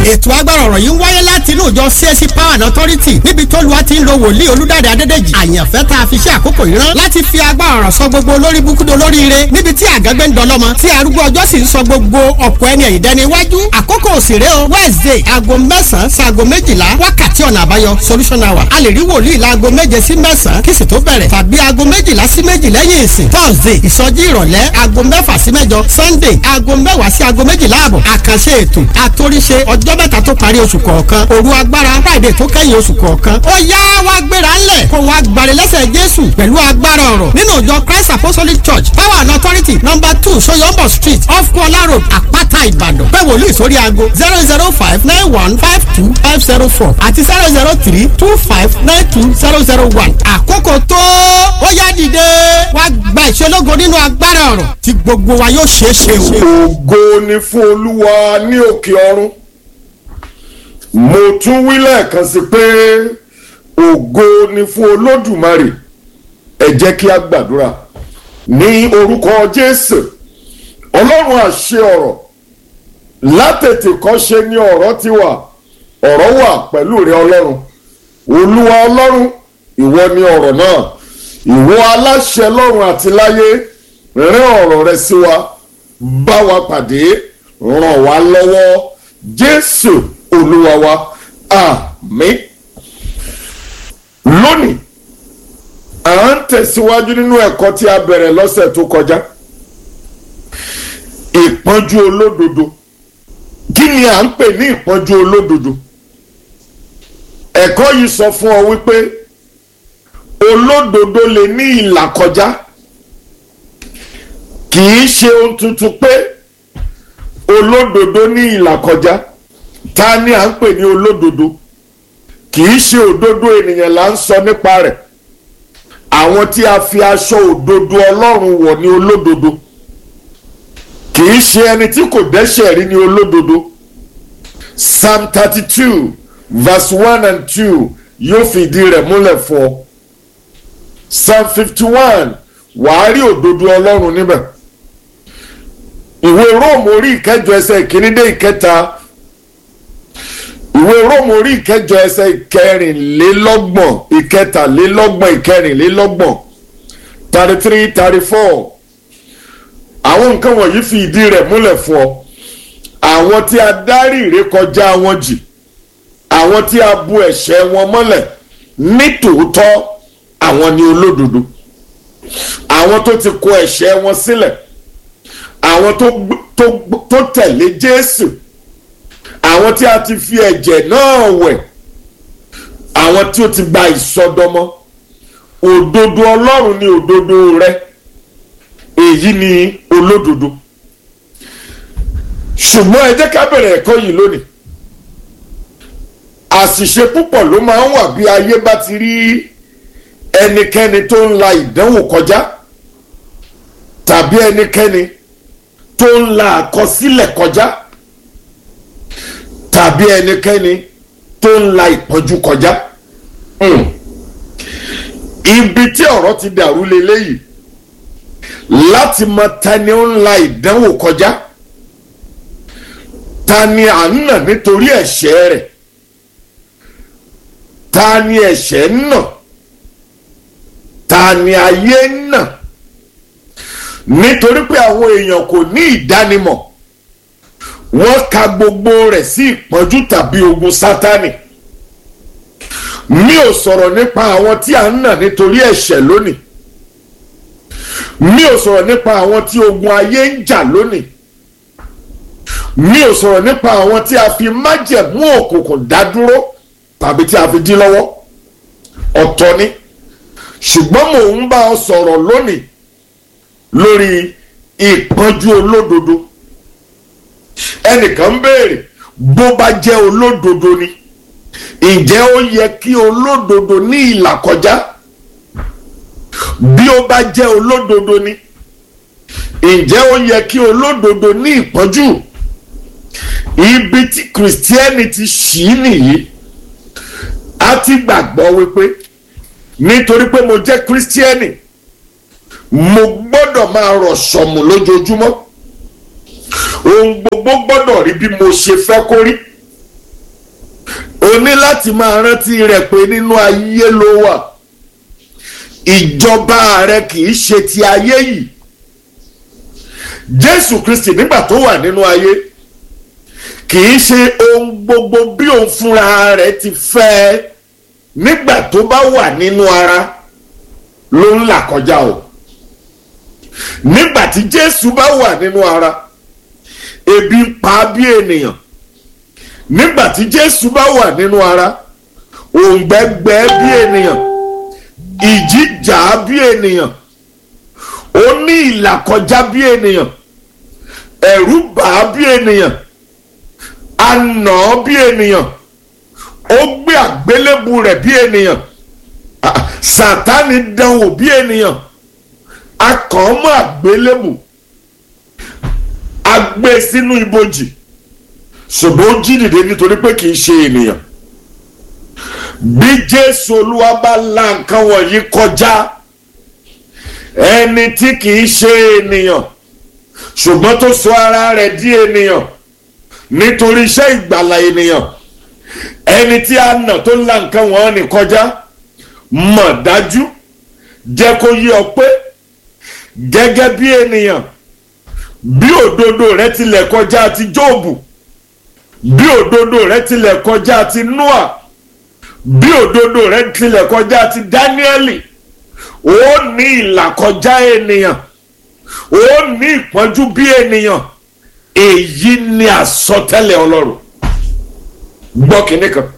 ètò agbára ọ̀rọ̀ yìí ń wáyé láti inú ìjọ CAC Power and Authority níbi tó lu àti ń lo wòlíì olúdáde adédèjì àyànfẹ́ tá a fi ṣe àkókò yìí rán láti fi agbára ọ̀rọ̀ sọ gbogbo olórí búkúdo lóríire níbi tí àgágbé ń dọlọ́mọ tí arúgbó ọjọ́ sì ń sọ gbogbo ọ̀pọ̀ ẹni ẹ̀yìn dẹni iwájú àkókò òsèré o Wednesday aago mẹ́sàn-án sí aago méjìlá wákàtí ọ̀nà àbáyọ solution hour a lè rí wòlíì láago méje sí mẹ́sàn-án kí sì tó bẹ̀rẹ̀ tàbí aago méjìlá sí méjì lẹ́yìn ìsìn Thursday ìsọjí ìrọ̀lẹ́ aago mẹ́fà sí mẹ́jọ Sunday aago mẹ́wàá sí aago méjìlá àbọ̀ àkànṣe ètò àtòríṣe ọjọ́ mẹ́ta tó parí oṣù kọ̀ọ̀kan òru agbára Friday tó kẹ́yìn oṣù kọ̀ọ̀kan ó yá wá gbéra ńlẹ̀ kó wá gbàre lẹ́sẹ̀ Jésù pẹ̀lú agbára ọ̀rọ̀ nínú ìjọ Christ Apostolic Church Power and Authority number two Soyombo Street off Kuala Road Àpáta Ìbàdàn pé wòlíì sórí aago zero zero five nine one five two five zero four àti zero zero three two five nine two zero zero one àkókò tó ó yá dìde wá gba ìṣelógo nínú agbára ọ̀rọ̀ tí gbogbo wa yóò ṣeé ṣe o. ògo ni fún olúwa ní òkè ọ̀run mo tún wí lẹ́ẹ̀kan sí pé ògo ni fún olódùmarè ẹ jẹ́ kí a gbàdúrà ní orúkọ jésù ọlọ́run àṣẹ ọ̀rọ̀ látètè kọ́ṣe ni ọ̀rọ̀ ti wà ọ̀rọ̀ wà pẹ̀lú rẹ ọlọ́run olúwa ọlọ́run ìwọ ni ọ̀rọ̀ náà ìwọ aláṣẹ lọ́run àti láyé rán ọ̀rọ̀ rẹ sí wa bá wa pàdé ràn wá lọ́wọ́ jésù olúwa wa àmín lónìí à ń tẹ̀síwájú nínú ẹ̀kọ́ tí a bẹ̀rẹ̀ lọ́sẹ̀ tó kọjá ìpọ́njú olódodo kí ni à ń pè ní ìpọ́njú olódodo ẹ̀kọ́ yìí sọ fún ọ wípé olódodo lè ní ìlàkọjá kì í ṣe ohun tuntun pé olódodo ní ìlàkọjá ta ni à ń pè ní olódodo kì í ṣe òdodo ènìyàn là ń sọ nípa rẹ̀ àwọn tí a fi aṣọ òdodo ọlọ́run wọ̀ ní olódodo kì í ṣe ẹni tí kò dẹ́ṣẹ̀ rí ní olódodo psalm thirty two verse one and two yóò fìdí rẹ̀ múlẹ̀ fún ọ psalm fifty one wàá rí òdodo ọlọ́run níbẹ̀ ìwé róòmù orí ìkẹjọ ẹsẹ̀ ìkíní dé ìkẹta ìwé róòmù orí ìkẹjọ ẹsẹ̀ ìkẹrìnlélọ́gbọ̀n ìkẹtàlélọ́gbọ̀n ìkẹrìnlélọ́gbọ̀n thirty three thirty four àwọn nǹkan wọ̀nyí fi ìdí rẹ̀ múlẹ̀ fún ọ àwọn tí a dárí ìrékọjá wọn jì àwọn tí a bu ẹ̀ṣẹ̀ wọn mọ́lẹ̀ ní tòótọ́ àwọn ni olódodo àwọn tó ti kọ ẹ̀ṣẹ̀ wọn sílẹ̀ àwọn tó tẹ̀lé Jésù àwọn tí a ti fi ẹ̀jẹ̀ náà wẹ̀ àwọn tí ó ti gba ìsọdọmọ òdodo Ọlọ́run ni òdodo rẹ èyí ni olódodo ṣùgbọ́n ẹ jẹ́ ká bẹ̀rẹ̀ ẹ̀kọ́ yìí lónìí àṣìṣe púpọ̀ ló máa ń wà bí ayé bá ti rí ẹnikẹ́ni tó ń la ìdánwò kọjá tàbí ẹnikẹ́ni tó ń la àkọsílẹ̀ kọjá tàbí ẹnikẹ́ni tó ń la ìpọ́njú kọjá. Mm. ibi tí ọ̀rọ̀ ti dàrú leléyìí láti mọ ta ni ó ń la ìdánwò kọjá ta ni à ń nà nítorí ẹ̀ṣẹ̀ rẹ̀ ta ni ẹ̀ṣẹ̀ ń nà ta ni ayé ń nà nítorí pé àwọn èèyàn kò ní ìdánimọ̀ wọ́n ka gbogbo rẹ̀ sí ìpọ́njú tàbí ogun sátánì mi ò sọ̀rọ̀ nípa àwọn tí à ń nà nítorí ẹ̀ṣẹ̀ lónìí mi ò sọ̀rọ̀ nípa àwọn tí ogun ayé ń jà lónìí mi ò sọ̀rọ̀ nípa àwọn tí a fi májẹ̀mú òkùnkùn dá dúró tàbí tí a fi dí lọ́wọ́ ọ̀tọ̀ ni ṣùgbọ́n mò ń bá ọ sọ̀rọ̀ lónìí lórí ìpọ́njú olódodo ẹnìkan béèrè bó bá jẹ́ olódodo ni ǹjẹ́ ó yẹ kí olódodo ní ìlàkọjá bí ó bá jẹ́ olódodo ni ǹjẹ́ ó yẹ kí olódodo ní ìpọ́njú ibi tí christianity ṣì nìyí a ti gbàgbọ́ wípé nítorí pé mo jẹ́ christiani mo gbọ́dọ̀ máa rọ̀ sọ̀mù lójoojúmọ́ ohun gbogbo gbọ́dọ̀ rí bí mo ṣe fẹ́ kó rí o ní láti máa rántí rẹ̀ pé nínú ayé ló wà ìjọba rẹ̀ kì í ṣe ti ayé yìí jésù kristi nígbà tó wà nínú ayé kì í ṣe ohun gbogbo bí òun fúnra rẹ̀ ti fẹ́ nígbà tó bá wà nínú ara ló ń là kọjá o nígbà tí jésù bá wà nínú ara ebi ń pa bí ènìyàn nígbà tí jésù bá wà nínú ara òǹgbẹ́gbẹ́ bí ènìyàn ìjìjà bí ènìyàn ó ní ìlàkọjá bí ènìyàn ẹ̀rù bà bí ènìyàn anà bí ènìyàn ó gbé àgbélébù rẹ̀ bí ènìyàn sátánì dánwò bí ènìyàn akàn mọ́ àgbélébù agbé sínú ibojì ṣùgbọ́n ó jí dìde nítorí pé kì í ṣe ènìyàn bí jésù olúwa bá la nǹkan wọ̀nyí kọjá ẹni tí kì í ṣe ènìyàn ṣùgbọ́n tó sọ ara rẹ̀ di ènìyàn nítorí iṣẹ́ ìgbàlà ènìyàn ẹni tí a nà tó la nǹkan wọ̀nyí kọjá mọ̀ dájú jẹ́ kó yé ọ pé gẹ́gẹ́ bí ènìyàn bí òdodo rẹ tilẹ̀ kọjá ti jóòbù bí òdodo rẹ tilẹ̀ kọjá ti noah bí òdodo rẹ tilẹ̀ kọjá ti dáníẹ́lì ó ní ìlàkọjá ènìyàn ó ní ìpọ́njú bí ènìyàn èyí ni àsọtẹ́lẹ̀ ọlọ́run gbọ́ kínní kan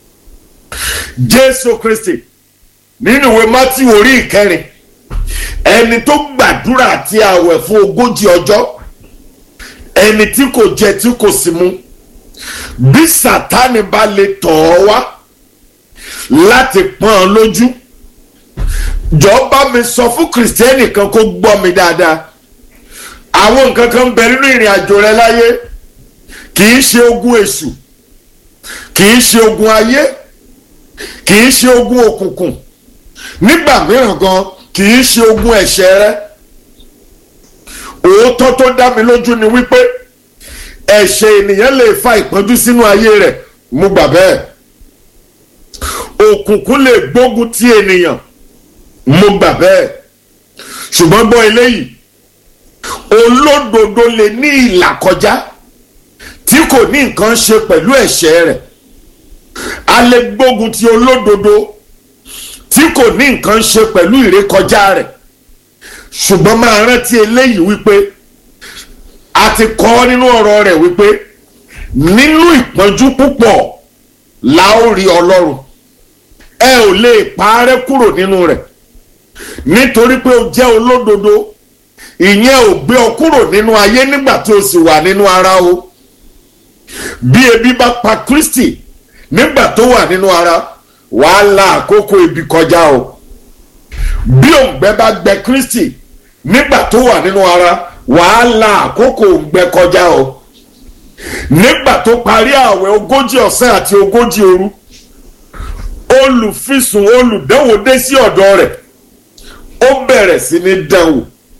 jésù kristi nínú ìwé mátí orí ìkẹrin ẹni tó gbàdúrà àti àwẹ̀ fún ogójì ọjọ́ ẹni tí kò jẹ tí kò sì mu bí sátánì bá lè tọ̀ ọ́ wá láti pọ́n ọ lójú jọ̀ọ́ mi sọ fún kìrìsìtẹ́nì kan kó gbọ́ mi dáadáa àwọn nǹkan kan ń bẹ nínú ìrìn àjò rẹ láyé kì í ṣe ogun èṣù kì í ṣe ogun ayé kì í ṣe ogun òkùnkùn nígbà mìíràn gan kì í ṣe ogun ẹ̀ṣẹ̀ rẹ òótọ́ tó dá mi lójú ni wípé ẹ̀ṣẹ̀ ènìyàn lè fa ìpọ́njú sínú ayé rẹ̀ mo gbà bẹ́ẹ̀ òkùnkùn lè gbógun ti ènìyàn mo gbà bẹ́ẹ̀ ṣùgbọ́n gbọ́ eléyìí olódodo lè ní ìlàkọjá tí kò ní nǹkan ṣe pẹ̀lú ẹ̀ṣẹ̀ rẹ̀ a lè gbógun ti olódodo tí kò ní nǹkan ṣe pẹ̀lú ìrékọjá rẹ̀ ṣùgbọ́n máa rántí eléyìí wípé a ti kọ́ nínú ọ̀rọ̀ rẹ̀ wípé nínú ìpọ́njú púpọ̀ la ó rí ọlọ́run ẹ ò lè parẹ́ kúrò nínú rẹ̀ nítorí pé o jẹ́ olódodo ìyẹn ò gbé ọ kúrò nínú ayé nígbà tí o sì wà nínú ara o bí ebi bá pa Kristi nígbà tó wà nínú ara wàá la àkókò ibi kọjá o bí òǹgbẹ bá gbẹ Kristi nígbà tó wà nínú ara wàá la àkókò òǹgbẹ kọjá o nígbà tó parí ààwẹ̀ ogójì ọ̀sán àti ogójì òru olùfisùn olùdánwò dé sí ọ̀dọ̀ rẹ̀ ó bẹ̀rẹ̀ sí ní dánwò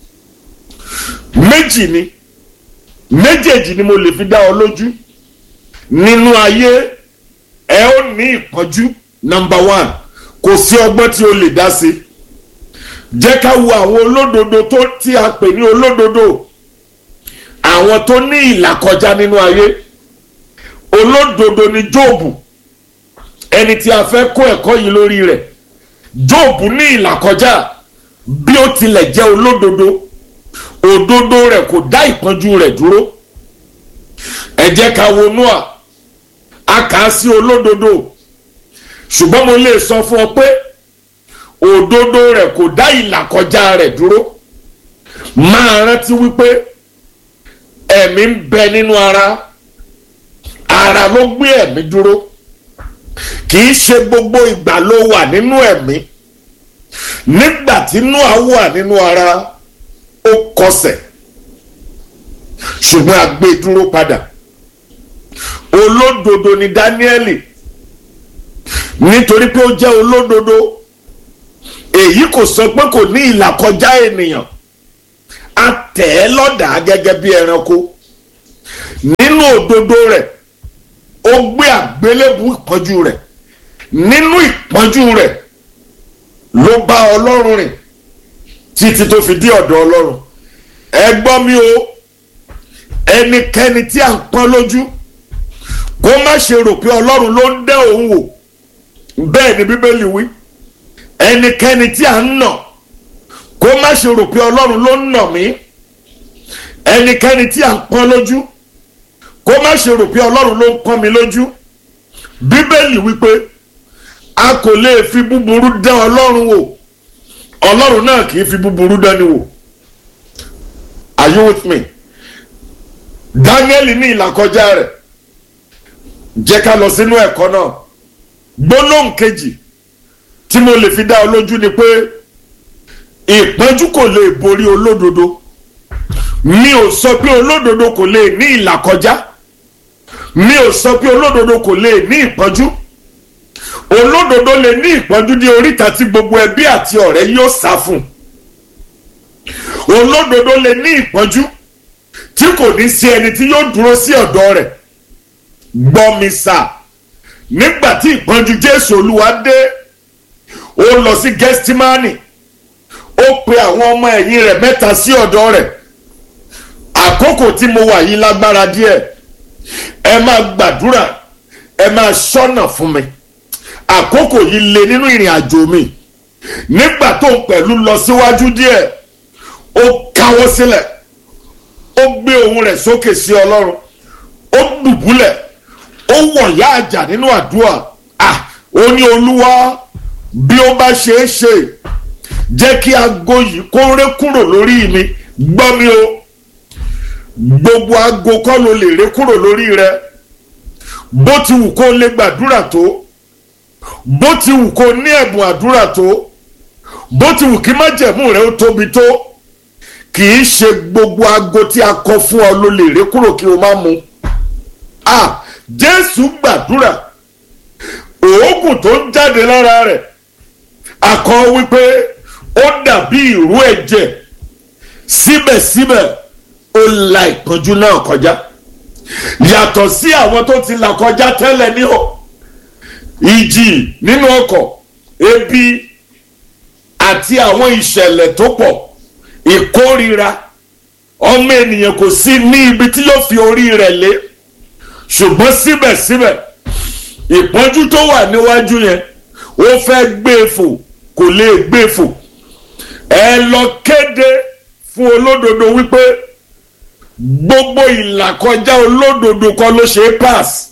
méjì ni méjèèjì ni mo lè fi dá ọ lójú nínú ayé ẹ ó ní ìpọ́njú number one kò sí ọgbọ́n tí o lè dá sí jẹ́ ká wo àwọn olódodo tó tí a pè ní olódodo àwọn tó ní ìlàkọjá nínú ayé olódodo ni jóòbù ẹni tí a fẹ́ kó ẹ̀kọ́ yìí lórí rẹ̀ jóòbù ní ìlàkọjá bí ó tilẹ̀ jẹ́ olódodo òdodo rẹ̀ kò dá ìpọ́njú rẹ̀ dúró ẹ jẹ́ ká wo Nóà a kà á sí olódodo ṣùgbọ́n mo lè sọ fún ọ pé òdodo rẹ̀ kò dá ìlàkọjá rẹ̀ dúró máa rántí wípé ẹ̀mí ń bẹ nínú ara ara ló gbé ẹ̀mí dúró kì í ṣe gbogbo ìgbà ló wà nínú ẹ̀mí nígbà tí Nóà wà nínú ara ó kọsẹ̀ ṣùgbọ́n a gbé dúró padà olódodo ni Dáníẹ́lì nítorí pé ó jẹ́ olódodo èyí kò sọ pé kò ní ìlàkọjá ènìyàn a tẹ̀ ẹ́ lọ́dàá gẹ́gẹ́ bí ẹranko nínú òdodo rẹ̀ ó gbé àgbélébù ìpọ́njú rẹ̀ nínú ìpọ́njú rẹ̀ ló bá ọlọ́run rìn títí tó fi dé ọ̀dọ̀ ọlọ́run ẹ gbọ́ mi o ẹnikẹ́ni tí à ń pọ́n lójú kó má ṣe rò pé ọlọ́run ló ń dẹ́ òun wò bẹ́ẹ̀ ni bíbélì wí ẹnikẹ́ni tí à ń nà kó má ṣe rò pé ọlọ́run ló ń nà mí ẹnikẹ́ni tí à ń pọ́n lójú kó má ṣe rò pé ọlọ́run ló ń pọ́n mi lójú bíbélì wípé a kò lè fi búburú dán ọlọ́run wò ọlọ́run náà kì í fi búburú dání wò are you with me daniel ní ìlàkọjá rẹ̀ jẹ́ ká lọ sínú ẹ̀kọ́ náà gbólóhùn kejì tí mo lè fi dá ọ lójú ni pé ìpọ́njú kò lè borí olódodo mi ò sọ pé olódodo kò lè ní ìlàkọjá mi ò sọ pé olódodo kò lè ní ìpọ́njú olódodo lè ní ìpọ́njú ní oríta tí gbogbo ẹbí àti ọ̀rẹ́ yóò sá fún olódodo lè ní ìpọ́njú tí kò ní sí ẹni tí yóò dúró sí ọ̀dọ̀ rẹ̀ gbọ́ mi sà nígbà tí ìpọ́njú jésù olúwa dé ó lọ sí gẹ́stímánì ó pe àwọn ọmọ ẹ̀yìn rẹ̀ mẹ́ta sí ọ̀dọ̀ rẹ̀ àkókò tí mo wà yìí lágbára díẹ̀ ẹ máa gbàdúrà ẹ máa ṣọ́nà fún mi àkókò yìí le nínú ìrìn àjò mi nígbà tó ń pẹ̀lú lọ síwájú díẹ̀ ó káwọ́ sílẹ̀ ó gbé ohùn rẹ̀ sókè sí ọlọ́run ó dùbúlẹ̀ ó wọ̀yá àjà nínú àdúrà ah ó ní olúwa bí ó bá ṣe é ṣe jẹ́ kí aago yìí kó ré kúrò lórí mi gbọ́ mi o gbogbo aago kọ́ ló lè ré kúrò lórí rẹ bó ti wù kó lè gbàdúrà tó bó ti wù kó ní ẹ̀bùn àdúrà tó bó ti wù kí májẹ̀mú rẹ ó tóbi tó kì í ṣe gbogbo aago tí a kọ fún ọ ló lè ré kúrò kí o má mu ah jésù gbàdúrà òógùn tó ń jáde lára rẹ̀ akọ wípé ó dàbí ìrú ẹ̀jẹ̀ síbẹ̀síbẹ̀ ó la ìpọ́njú náà kọjá yàtọ̀ sí àwọn tó ti là kọjá tẹ́lẹ̀ ní ọ ìjì nínú ọkọ̀ ebi àti àwọn ìṣẹ̀lẹ̀ tó pọ̀ ìkórira ọmọ ènìyàn kò sí ní ibi tí yóò fi orí rẹ̀ lé ṣùgbọ́n síbẹ̀síbẹ̀ ìpọ́njú tó wà níwájú yẹn ó fẹ́ gbé e fò kò lè gbé e fò ẹ lọ kéde fún olódodo wípé gbogbo ìlàkọjá olódodo kọ́ ló ṣe é pass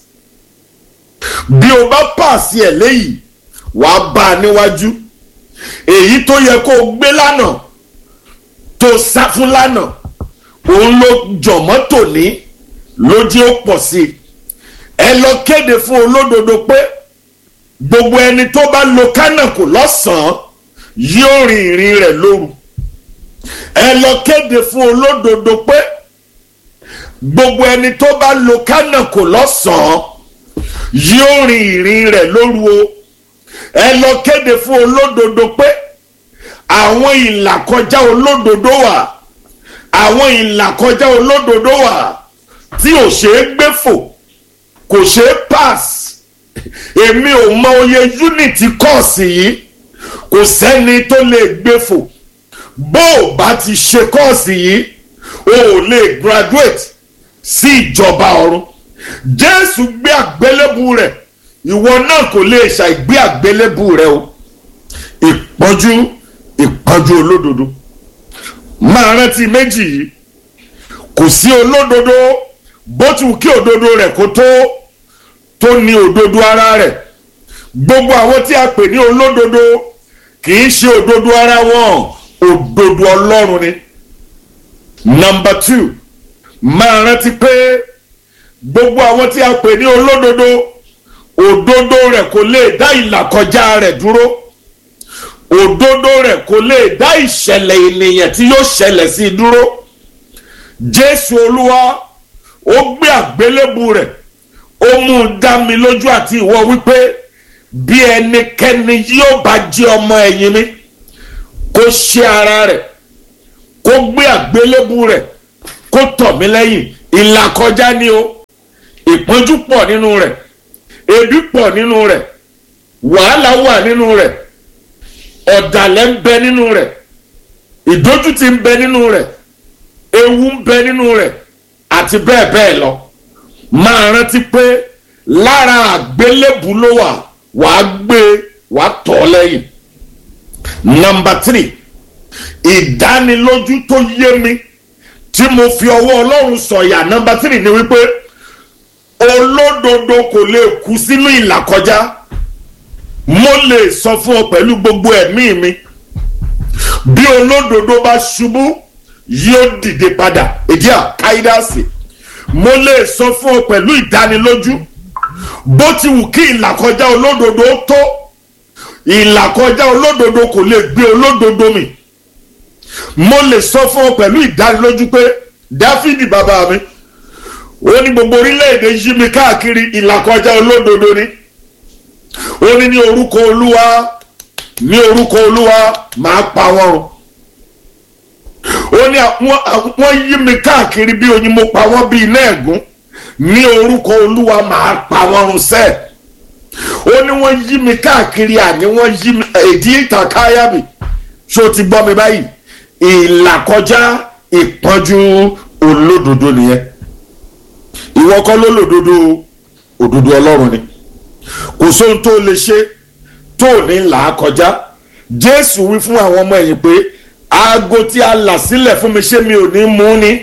bí o bá pass ẹ̀ léyìí wàá bá a níwájú èyí tó yẹ kó o gbé lánàá tó sá fún lánàá òun ló jọ̀mọ́ tòní ló jẹ́ ó pọ̀ sí i ẹ lọ kéde fún olódodo pé gbogbo ẹni tó bá lo kánàkù lọ́sàn-án yóò rin ìrìn rẹ̀ lóru ẹ lọ kéde fún olódodo pé gbogbo ẹni tó bá lo kánàkù lọ́sàn-án yóò rin ìrìn rẹ̀ lóru o ẹ lọ kéde fún olódodo pé àwọn ìlàkọjá olódodo wà àwọn ìlàkọjá olódodo wà tí ò ṣeé gbé fò kò ṣeé pass èmi ò mọ oye unity kọ́ọ̀sì yìí kò sẹ́ni tó lè gbé fò bó o bá ti ṣe kọ́ọ̀sì yìí o ò lè graduate sí ìjọba ọ̀run jésù gbé àgbélébù rẹ̀ ìwọ náà kò lè ṣàìgbé àgbélébù rẹ̀ o ìpọ́njú ìpọ́njú olódodo máa rántí méjì yìí kò sí olódodo bó ti wù kí òdodo rẹ̀ kó tó tó ní òdodo ara rẹ̀ gbogbo àwọn tí a pè ní olódodo kì í ṣe òdodo ara wọn òdodo ọlọ́run ni. nọmba two máa rántí pé gbogbo àwọn tí a pè ní olódodo òdodo rẹ̀ kò lè dá ìlàkọjá rẹ̀ dúró òdodo rẹ̀ kò lè dá ìṣẹ̀lẹ̀ ènìyàn tí yóò ṣẹlẹ̀ sí i dúró jésù olúwa ó gbé àgbélébù rẹ̀ ó mú un dá mi lójú àti ìwọ wípé bí ẹnikẹ́ni yóò bá jẹ́ ọmọ ẹ̀yìn mi kó ṣe ara rẹ̀ kó gbé àgbélébù rẹ̀ kó tọ̀ mí lẹ́yìn ìlàkọjá ni o ìpọ́njú pọ̀ nínú rẹ̀ ebi pọ̀ nínú rẹ̀ wàhálà wà nínú rẹ̀ ọ̀dàlẹ̀ ń bẹ nínú rẹ̀ ìdójútì ń bẹ nínú rẹ̀ ewu ń bẹ nínú rẹ̀ àti bẹ́ẹ̀ bẹ́ẹ̀ lọ máa rántí pé lára àgbélébù ló wà wàá gbé wàá tọ̀ lẹ́yìn. nọmba tírì ìdánilójú tó yé mi tí mo fi ọwọ́ ọlọ́run sọ̀yà nọmba tírì ni wípé olódodo kò lè kú sínú ìlàkọjá mo lè sọ fún ọ pẹ̀lú gbogbo ẹ̀mí mi bí olódodo bá ṣubú yóò dìde padà èdè àkáídàsì mo lè sọ fún ọ pẹ̀lú ìdánilójú bó ti wù kí ìlàkọjá olódodo tó ìlàkọjá olódodo kò lè gbé olódodo mi mo lè sọ fún ọ pẹ̀lú ìdánilójú pé dáfídì bàbá mi ó ní gbogbo orílẹ̀-èdè yí mi káàkiri ìlàkọjá olódodo ni ó ní ní orúkọ olúwa ní orúkọ olúwa máa pa wọ́n run ó ní wọ́n yí mi káàkiri bí oyin mo pa wọ́n bí iná ẹ̀gún ní orúkọ olúwa máa pa wọ́n run sẹ́ẹ̀ ó ní wọ́n yí mi káàkiri àní wọ́n yí mi èdè ìtàkáyà mi ṣó ti gbọ́ mi báyìí ìlàkọjá ìpọ́njú olódodo nìyẹn ìwọ kọ́ ló lòdodo òdodo ọlọ́run ni kò sóhun tó lè ṣe tó ní là á kọjá jésù wí fún àwọn ọmọ ẹ̀yìn pé aago tí a là sílẹ̀ fún mi ṣé mi ò ní mú ni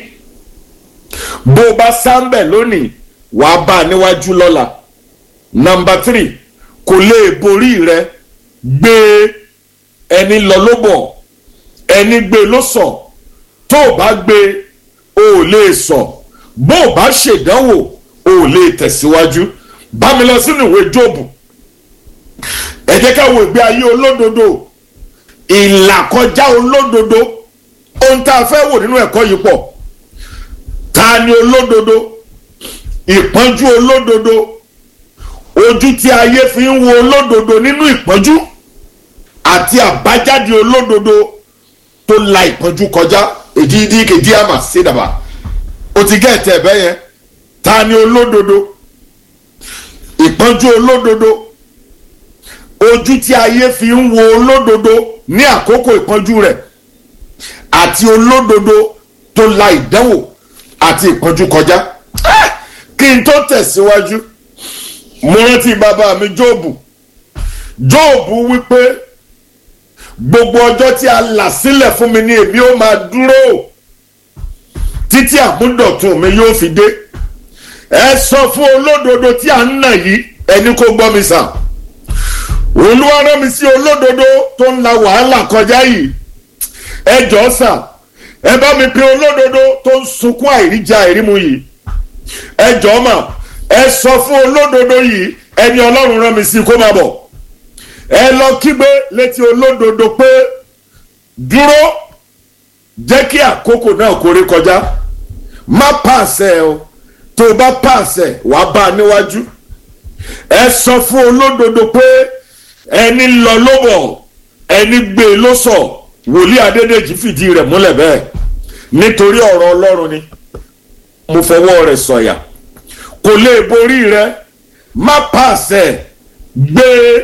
bó o bá sáńbẹ̀ lónìí wàá bá a níwájú lọ́la nọmba tírì kò lè borí rẹ gbé ẹni lọ ló bọ̀ ẹni gbé ló sọ tó o bá gbé o ò lè sọ bó o bá ṣèdánwò o ò lè tẹ̀síwájú bá mi lọ sínú ìwé jóòbù ẹ jẹ́ ká wo ìgbé ayé olódodo ìlàkọjá olódodo ohun tá a fẹ́ wò nínú ẹ̀kọ́ yìí pọ̀ ta ni olódodo ìpọ́njú olódodo ojú tí ayé fi ń wo olódodo nínú ìpọ́njú àti àbájáde olódodo tó la ìpọ́njú kọjá èdè ìdí kejì àmà sídàbà o ti gẹ́ ẹ̀tẹ̀ ẹ̀bẹ́ yẹn ta ni olódodo ìpọ́njú olódodo ojú tí ayé fi ń wo olódodo ní àkókò ìpọ́njú rẹ̀ àti olódodo tó la ìdánwò àti ìpọ́njú kọjá kí n tó tẹ̀síwájú mo rántí bàbá mi jóòbù jóòbù wípé gbogbo ọjọ́ tí a là sílẹ̀ fún mi ni èmi ó máa dúró títí àmúdọ̀tun mi yóò fi dé ẹ sọ fún olódodo tí a ń nà yìí ẹni kó gbọ́ mi sàn olúwa rán mi sí olódodo tó ń la wàhálà kọjá yìí ẹ jọ sà ẹ bá mi pe olódodo tó ń sunkún àìríjà àìrímu yìí ẹ jọ mà ẹ sọ fún olódodo yìí ẹni ọlọ́run rán mi sí kó máa bọ̀ ẹ lọ kígbe létí olódodo pé dúró jẹ́ kí àkókò náà kórè kọjá má pàṣẹ o tó o bá pàṣẹ wàá bá a níwájú ẹ sọ fún olódodo pé ẹni lọ ló bọ̀ ẹni gbé e ló sọ wòlíì adédèjì fìdí rẹ̀ múlẹ̀ bẹ́ẹ̀ nítorí ọ̀rọ̀ ọlọ́run ni mo fọwọ́ rẹ̀ sọ̀yà kò lè borí rẹ má pàṣẹ gbé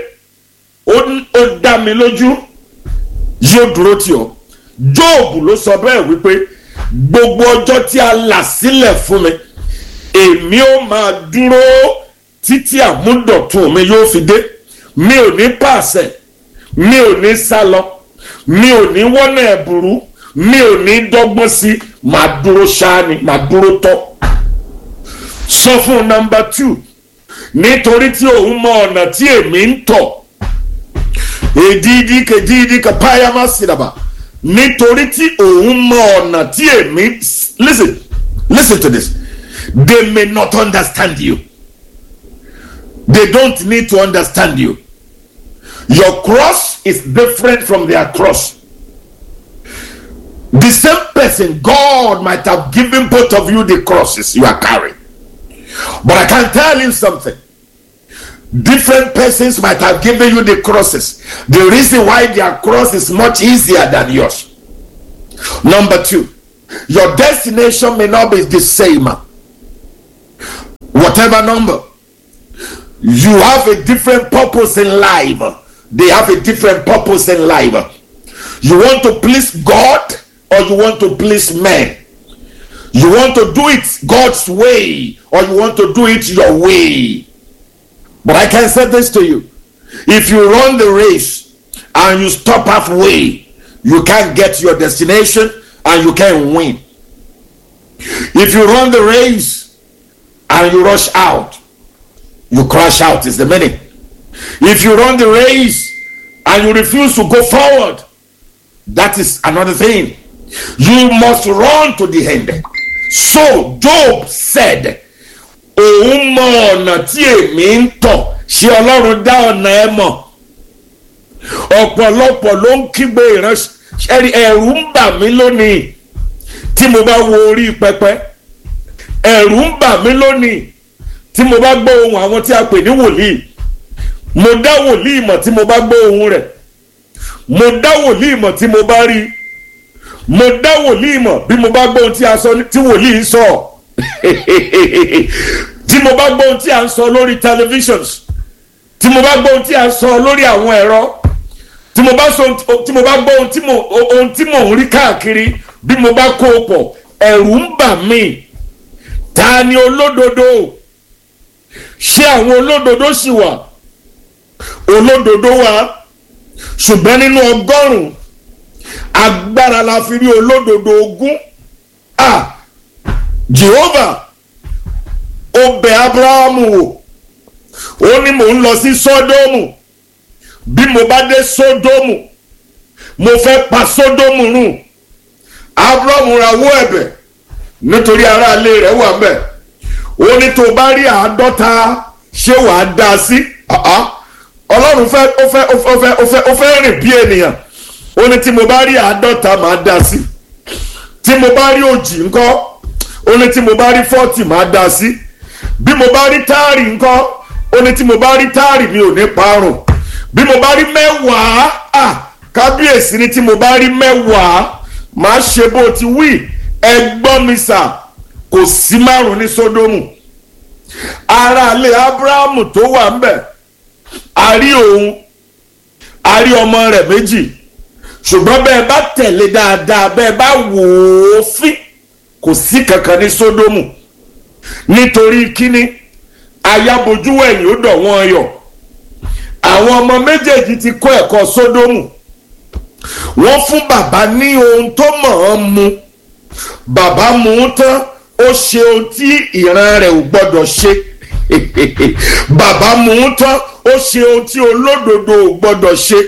ó dá mi lójú yóò dúró tì ọ́ jóòbù ló sọ bẹ́ẹ̀ wípé gbogbo ọjọ́ tí a là sílẹ̀ fún mi èmi ó máa dúró títí àmúdọ̀tun mi yóò fi dé mi ò ní pàṣẹ mi ò ní sá lọ mi ò ní wọ́nà ẹ̀bùrú mi ò ní dọ́gbọ́n sí màá dúró ṣáá ni màá dúró tọ́ sọ fún nọmba two nítorí tí òun mọ ọ̀nà tí èmi ń tọ̀ èdìdí kejìdí kapayama sídàbà nítorí tí òun mọ ọ̀nà tí èmi listen listen to this they may not understand you they don't need to understand you your cross is different from their cross the same person god might have given both of you the crosses you are carrying but I can tell you something. Different persons might have given you the crosses. The reason why their cross is much easier than yours. Number two, your destination may not be the same. Whatever number. you have a different purpose in life they have a different purpose in life you want to please god or you want to please men you want to do it god's way or you want to do it your way but i can say this to you if you run the race and you stop halfway you can't get your destination and you can't win if you run the race and you rush out you crash out is the meaning if you run the race and you refuse to go forward that is another thing you must run to the end so job said òun mọ ọ̀nà tí èmi ń tọ̀ ṣé ọlọ́run dá ọ̀nà ẹ mọ̀ ọ̀pọ̀lọpọ̀ ló ń kígbe ìránṣẹ́ ẹ̀rù ń bà mí lónìí tí mo bá wo orí pẹpẹ ẹ̀rù ń bà mí lónìí tí mo bá gbọ́ ohun àwọn tí a pè ní wòlíì mo dá wòlíì mọ̀ tí mo bá gbọ́ ohun rẹ̀ mo dá wòlíì mọ̀ tí mo bá rí mo dá wòlíì mọ̀ bí mo bá gbọ́ ohun tí a sọ tí wòlíì sọ tí mo bá gbọ́ ohun tí a ń sọ lórí televisions tí mo bá gbọ́ ohun tí a ń sọ lórí àwọn ẹ̀rọ tí mo bá sọ tí mo bá gbọ́ ohun tí mo ohun tí mo ń rí káàkiri bí mo bá kó o pọ̀ ẹ̀rù ń bà mí ta ni olódodo ṣé àwọn olódodo sì wà olódodo wà ṣùgbọ́n nínú ọgọ́rùn-ún agbára la fi rí olódodo ogún a Jehovah ó bẹ̀ Abrahamu wò ó ní mò ń lọ sí Sódómù bí mo bá dé Sódómù mo fẹ́ pa Sódómù run Abrahamu rawọ́ ẹ̀bẹ̀ nítorí aráalé rẹ̀ wà ńbẹ̀ ó ní tó bá rí àádọ́ta ṣé wàá dá a sí ọlọ́run fẹ́ ó fẹ́ ó fẹ́ ó fẹ́ ó fẹ́ rìn bí ènìyàn ó ní tí mo bá rí àádọ́ta màá dá a sí tí mo bá rí òjì ńkọ́ ó ní tí mo bá rí fọ́ọ̀tì màá dá a sí bí mo bá rí táàrì ńkọ́ ó ní tí mo bá rí táàrì mi ò ní parun bí mo bá rí mẹ́wàá à kábíyèsí ni tí mo bá rí mẹ́wàá màá ṣe bó ti wí ẹgbọ́n mi sà kò sí márùn ní sódómù aráalé abrahamu tó wà ń bẹ̀ a rí òun a rí ọmọ rẹ̀ méjì ṣùgbọ́n bẹ́ẹ̀ bá tẹ̀lé dáadáa bẹ́ẹ̀ bá wò ó fín kò sí kankan ní sódómù nítorí kíní ayábojú ẹ̀yìn ó dọ̀ wọ́n yọ̀ àwọn ọmọ méjèèjì ti kọ́ ẹ̀kọ́ sódómù wọ́n fún bàbá ní ohun tó mọ̀ ọ́n mu bàbá mu ún tán ó ṣe ohun tí ìran rẹ̀ ò gbọ́dọ̀ ṣe bàbá mu ún tán ó ṣe ohun tí olódodo ò gbọ́dọ̀ ṣe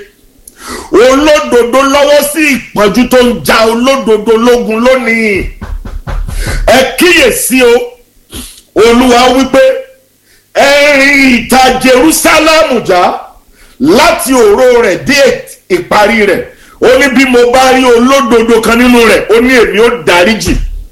olódodo lọ́wọ́ sí ìpọ́njú tó ń ja olódodo lógun lónìí ẹ kíyèsí o olúwa wípé ẹ rìn ìta Jerúsálẹ́mù já láti òró rẹ̀ dé ìparí rẹ̀ ó ní bí mo bá rí olódodo kan nínú rẹ̀ ó ní èmi ó dáríjì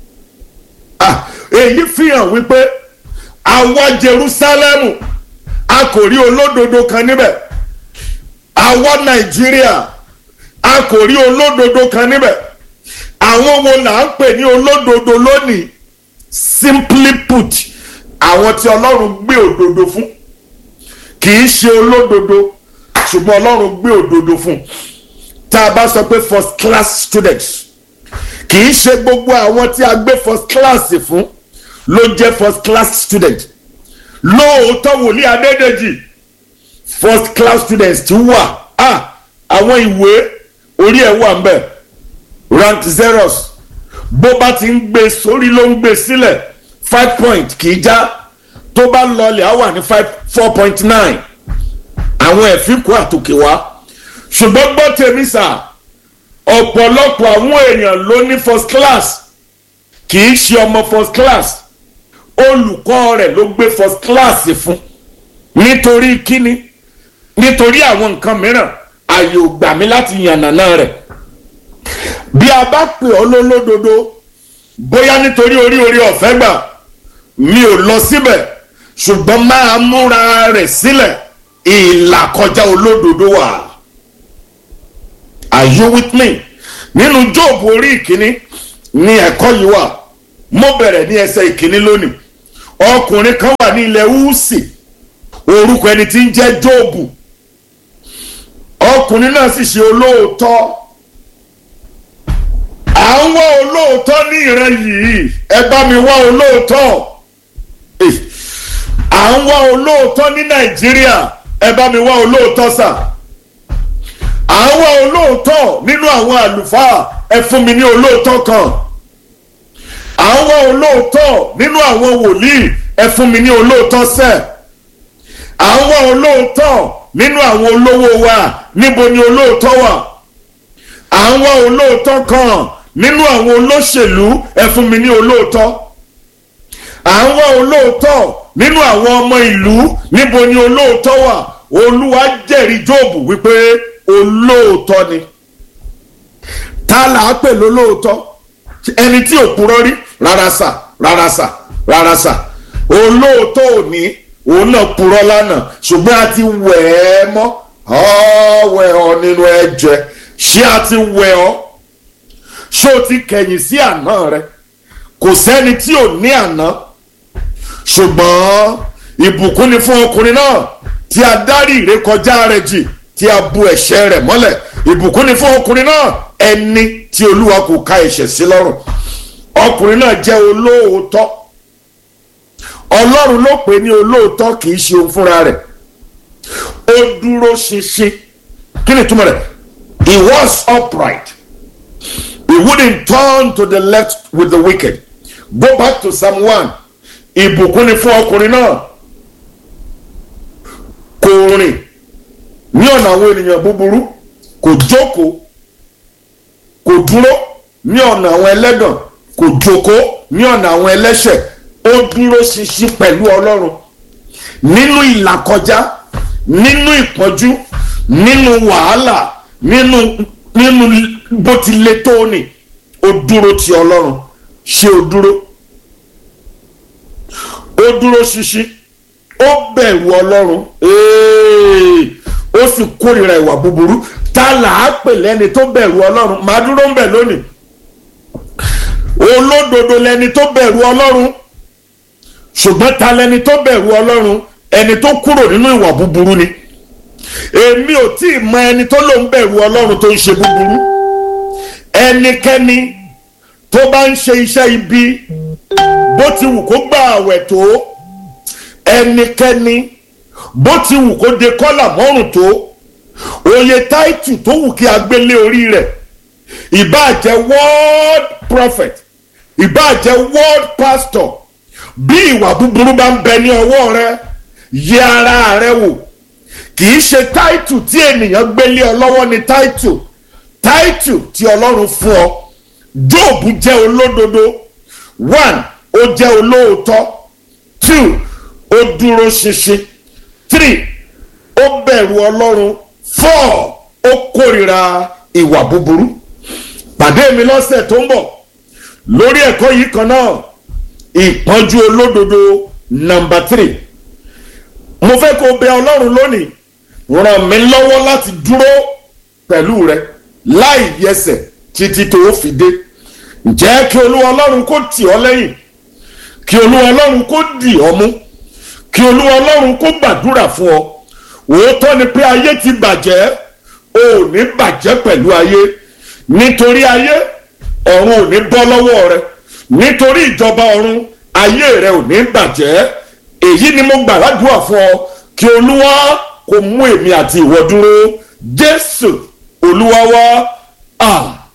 èyí fi hàn wípé àwa Jerúsálẹ́mù a kò rí olódodo kan níbẹ̀ àwa Nàìjíríà a kò rí olódodo kan níbẹ̀ àwọn wo là ń pè ní olódodo lónìí simply put àwọn tí Ọlọ́run gbé òdodo fún kì í ṣe olódodo ṣùgbọ́n Ọlọ́run gbé òdodo fún tá a bá sọ pé first class students kì í ṣe gbogbo àwọn tí a gbé first class fún ló jẹ́ first class student lóòótọ́ wòlíì Adédèjì first class students ti wà á àwọn ìwé orí ẹ̀ wà ń bẹ̀ rank zeros bó bá ti ń gbé sórí ló ń gbé sílẹ̀ five point kì í já tó bá lọlẹ̀ á wà ní five four point nine àwọn ẹ̀fínkù àtòkè wá ṣùgbọ́n gbọ́ tèmi sà ọ̀pọ̀lọpọ̀ àwọn èèyàn ló ní first class kì í ṣe ọmọ first class olùkọ́ rẹ̀ ló gbé first class fún nítorí kíni nítorí àwọn nǹkan mìíràn àyè ò gbà mí láti yànnàná rẹ̀ bí a bá pè ọ́ lólódodo bóyá nítorí orí orí ọ̀fẹ́ gbà mi ò lọ síbẹ̀ ṣùgbọ́n máa múra rẹ̀ sílẹ̀ ìlàkọjá olódodo wà are you with me nínú jóòbù orí ìkíní ní ẹ̀kọ́ yìí wà mo bẹ̀rẹ̀ ní ẹsẹ̀ ìkíní lónìí ọkùnrin kan wà ní ilẹ̀ húsì ó orúkọ ẹni tí ń jẹ́ jóòbù ọkùnrin náà sì ṣe olóòótọ́ à ń wá olóòótọ́ ní ìran yìí ẹ bá mi wá olóòótọ́ à ń wá olóòótọ́ ní nàìjíríà ẹ bá mi wá olóòótọ́ sà à ń wá olóòótọ́ nínú àwọn àlùfáà ẹ fún mi ní olóòótọ́ kan à ń wá olóòótọ́ nínú àwọn wòlíì ẹ fún mi ní olóòótọ́ sẹ́ẹ̀ à ń wá olóòótọ́ nínú àwọn olówó wa níbo ni olóòótọ́ wà à ń wá olóòótọ́ kan nínú àwọn olóṣèlú ẹ fún mi ní olóòótọ́ à ń wá olóòótọ́ nínú àwọn ọmọ ìlú níbo ni olóòótọ́ wà olúwa jẹ́rìí jóòbù wípé olóòótọ́ ni ta là á pè lólóòótọ́ ẹni tí ò purọ́ rí rárá sà rárá sà rárá sà olóòótọ́ òní òun náà purọ́ lánàá ṣùgbọ́n a ti wẹ̀ ẹ́ mọ́ ọ̀wẹ̀ ọ nínú ẹ̀jẹ̀ ṣé a ti wẹ̀ ọ́ ṣé o ti kẹ̀yìn sí àná rẹ kò sẹ́ni tí ò ní àná ṣùgbọ́n ìbùkún ni fún ọkùnrin náà tí a dárí ìrékọjá rẹ̀ jì tí a bu ẹ̀ṣẹ̀ rẹ̀ mọ́lẹ̀ ìbùkún ni fún ọkùnrin náà ẹni tí olúwa kò ka ẹ̀ṣẹ̀ sí lọ́rùn ọkùnrin náà jẹ́ olóòótọ́ ọlọ́run ló pè ní olóòótọ́ kì í ṣe òun fúnra rẹ̀ ó dúró ṣinṣin kí ni ìtumọ̀ rẹ̀ he was upright he wouldn't turn to the left with the wicked go back to psalm one ìbùkún ni fún ọkùnrin náà kò rìn ní ọ̀nà àwọn ènìyàn búburú kò jókòó kò dúró ní ọ̀nà àwọn ẹlẹ́gàn kò jókòó ní ọ̀nà àwọn ẹlẹ́ṣẹ̀ ó dúró ṣinṣin pẹ̀lú ọlọ́run nínú ìlàkọjá nínú ìpọ́njú nínú wàhálà nínú nínú bó ti le tó ni ó dúró ti ọlọ́run ṣé ó dúró ó dúró ṣinṣin ó bẹ̀rù ọlọ́run ó sì kórìíra ìwà búburú ta là á pè lẹ́ni tó bẹ̀rù ọlọ́run màá dúró ń bẹ̀ lónìí olódodo lẹni tó bẹ̀rù ọlọ́run ṣùgbọ́n ta lẹni tó bẹ̀rù ọlọ́run ẹni tó kúrò nínú ìwà búburú ni èmi ò tí ì mọ ẹni tó lòún bẹ̀rù ọlọ́run tó ń ṣe búburú ẹnikẹ́ni tó bá ń ṣe iṣẹ́ ibi bó ti wù kó gba àwẹ̀ tó ẹnikẹ́ni bó ti wù kó de kọ́là mọ́rùn tó oyè táìtù tó wù kí a gbélé orí rẹ̀ ìbáà jẹ́ world prophet ìbáà jẹ́ world pastor bí ìwà búburú bá ń bẹ ní ọwọ́ rẹ yẹ ara rẹ wò kì í ṣe táìtù tí ènìyàn gbélé ọ lọ́wọ́ ni táìtù táìtù tí ọlọ́run fún ọ jóòbù jẹ́ olódodo one ó jẹ́ olóòótọ́ two ó dúró ṣinṣin three ó bẹ̀rù ọlọ́run four ó kórìíra ìwà búburú pàdé mi lọ́sẹ̀ tó ń bọ̀ lórí ẹ̀kọ́ yìí kan náà ìpọ́njú olódodo nọmba three mo fẹ́ kó bẹ ọlọ́run lónìí ràn mí lọ́wọ́ láti dúró pẹ̀lú rẹ láì yẹsẹ̀ títí tó o fi dé ǹjẹ́ kí olúwa ọlọ́run kó tì ọ́ lẹ́yìn kí olúwa ọlọ́run kó dì ọ́ mú kí olúwa ọlọ́run kó gbàdúrà fún ọ òótọ́ ni pé ayé ti bàjẹ́ o ò ní bàjẹ́ pẹ̀lú ayé nítorí ayé ọ̀run ò ní bọ́ lọ́wọ́ rẹ nítorí ìjọba ọ̀run ayé rẹ ò ní bàjẹ́ èyí ni mo gbàdúrà fún ọ kí olúwa kó mú èmi àti ìwọ dúró jésù olúwa wá. Ah.